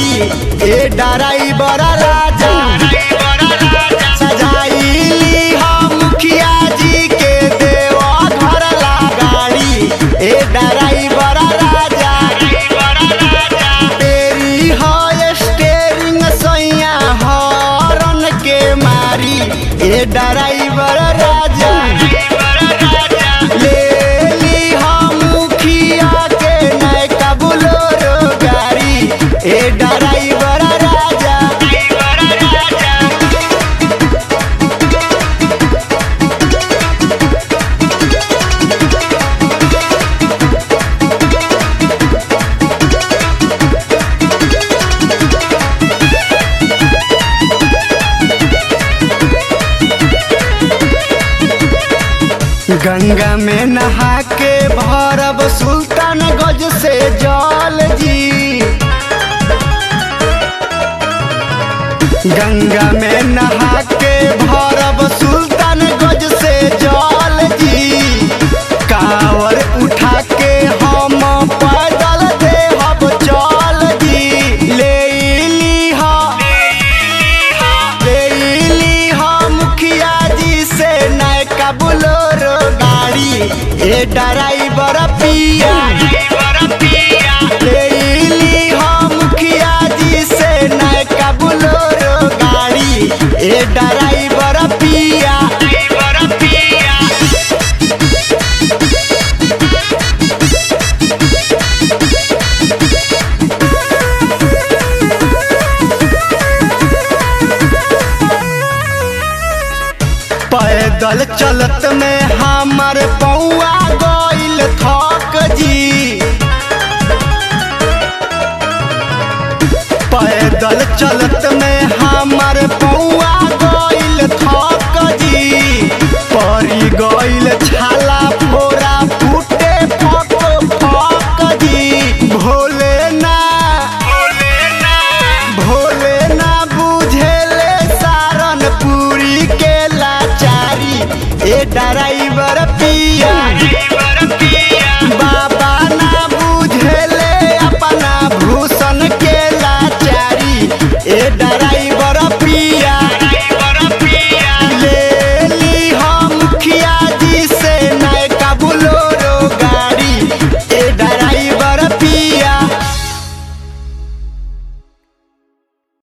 गाड़ी ए डराइबर राजा सजाइली हम मुखिया जी के देवा घर ला गाड़ी ए डराइबर राजा तेरी है स्टेरिंग सैया हॉर्न के मारी ए डराइवर राजा ले ली हम मुखिया के नयका बुलोरो गाड़ी ए डराइवर राजा गंगा में नहा के भरब सुल्तान गज से जल जी गंगा में नहा के भरब सुल्तान गज से जल जी कावर उठा के हम पैदल देहब चल जी ले लीहा ले लीहा मुखिया जी से नयका बुलोरो गाड़ी ए ड्राइवर पिया ले लीहा मुखिया जी से नयका बुलोरो गाड़ी ए ड्राइवर पिया पैदल चलत में हमर पौआ गइल थक जी पैदल चलत में हमर पौआ गइल थक जी परी गइल छाला फोरा फूटे फक फक जी भोले ना भोले ना बुझेले सारन पूरी के लाचारी ए डराई